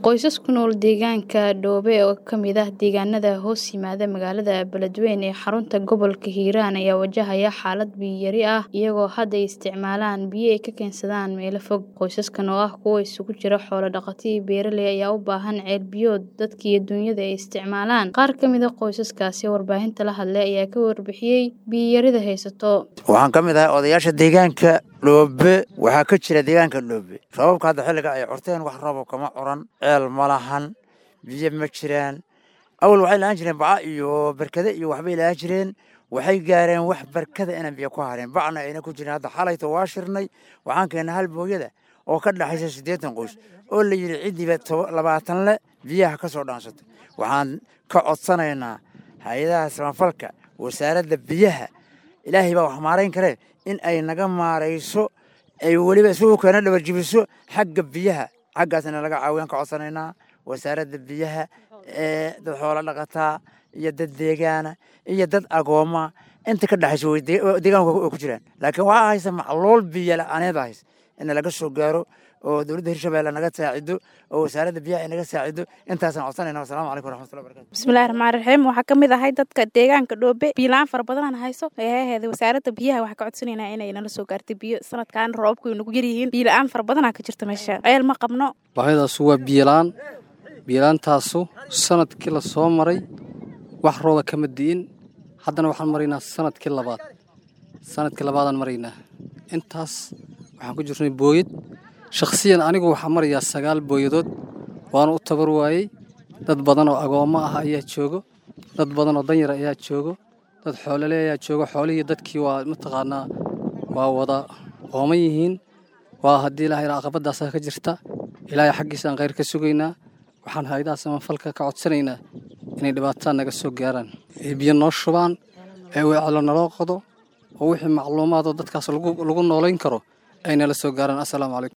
Qoysas ku nool deegaanka Doobe oo ka mid ah deegaanada hoos yimaada magaalada Beledweyne ee xarunta gobolka Hiiraan ayaa wajahaya xaalad biyo yari ah iyagoo hadda ay isticmaalaan biyo ay ka keensadaan meelo fog. Qoysaskan oo ah kuwo isugu jira xoolo dhaqato iyo beeraley ayaa u baahan ceel biyood dadka iyo dunyada ay isticmaalaan. Qaar ka mid ah qoysaskaasi warbaahinta la hadlay ayaa ka warbixiyey biyo yarida haysato. waxaan ka mid ahay odayaasha deegaanka dhoobe waxaa ka jira deegaanka dhoobe roobabka hadda xilliga ay curteen wax rooba kama curan ceel ma lahan biyo ma jiraan awal waxay lahaan jireen baca iyo barkade iyo waxbay lahaan jireen waxay gaareen wax barkada inaan biyo ku hareen bacna ayna ku jirin hadda xalayto waa shirnay waxaan keennay hal booyada oo ka dhexaysa siddeetan qoys oo la yidhi ciddiiba toba- labaatan le biyaha ka soo dhaansatay waxaan ka codsanaynaa hay-adaha samafalka wasaaradda biyaha ilaahay baa wax maarayn karee in ay naga maarayso ay weliba isugu keena dhabarjibiso xagga biyaha xaggaasna laga caawiyaan ka codsanaynaa wasaaradda biyaha ee dad xoolo dhaqataa iyo dad deegaana iyo dad agooma inta ka dhexaysa way dee- deegaanka way ku jiraan laakiin waxaa haysa macluul biyo la-aaneed baa haysa in laga soo gaaro oo dowladda hirshabelle naga saacido oo wasaaradda biyaha ay naga saacido intaasaan codsanayna wasalaamu calaykum waraxmatullahi barakatu bismillahi raxmaani raxiim waxaa ka mid ahay dadka deegaanka dhoobe biyola-aan fara badanaan hayso ee aheeda wasaaradda biyaha waxaa ka codsanaynaa inay nala soo gaartay biyo sanadkan roobabku ay nagu yaryihiin biyola-aan fara badanaa ka jirta meesha ceel ma qabno baahidaasu waa biyolaan biyolaantaasu sanadkii la soo maray wax rooba kama di'in haddana waxaan maraynaa sanadkii labaad sanadkii labaadaan maraynaa intaas waxaan ku jirnay booyad shakhsiyan anigu waxaa marayaa sagaal booyadood waana u tabar waayey dad badan oo agoommo ah ayaa joogo dad badan oo danyar ayaa joogo dad xoolole ayaa joogo xoolihii dadkii waa mataqaanaa waa wada ooman yihiin waa haddii ilaahay caqabadaasaa ka jirta ilaahay xaggiisaan khayr ka sugaynaa waxaan hay-adaha samafalka ka codsanaynaa inay dhibaatada naga soo gaaraan ay biyo noo shubaan ee wecelo naloo qodo oo wixii macluumaadoo dadkaas lagu lagu noolayn karo ay nala soo gaaraan assalaamu calaykum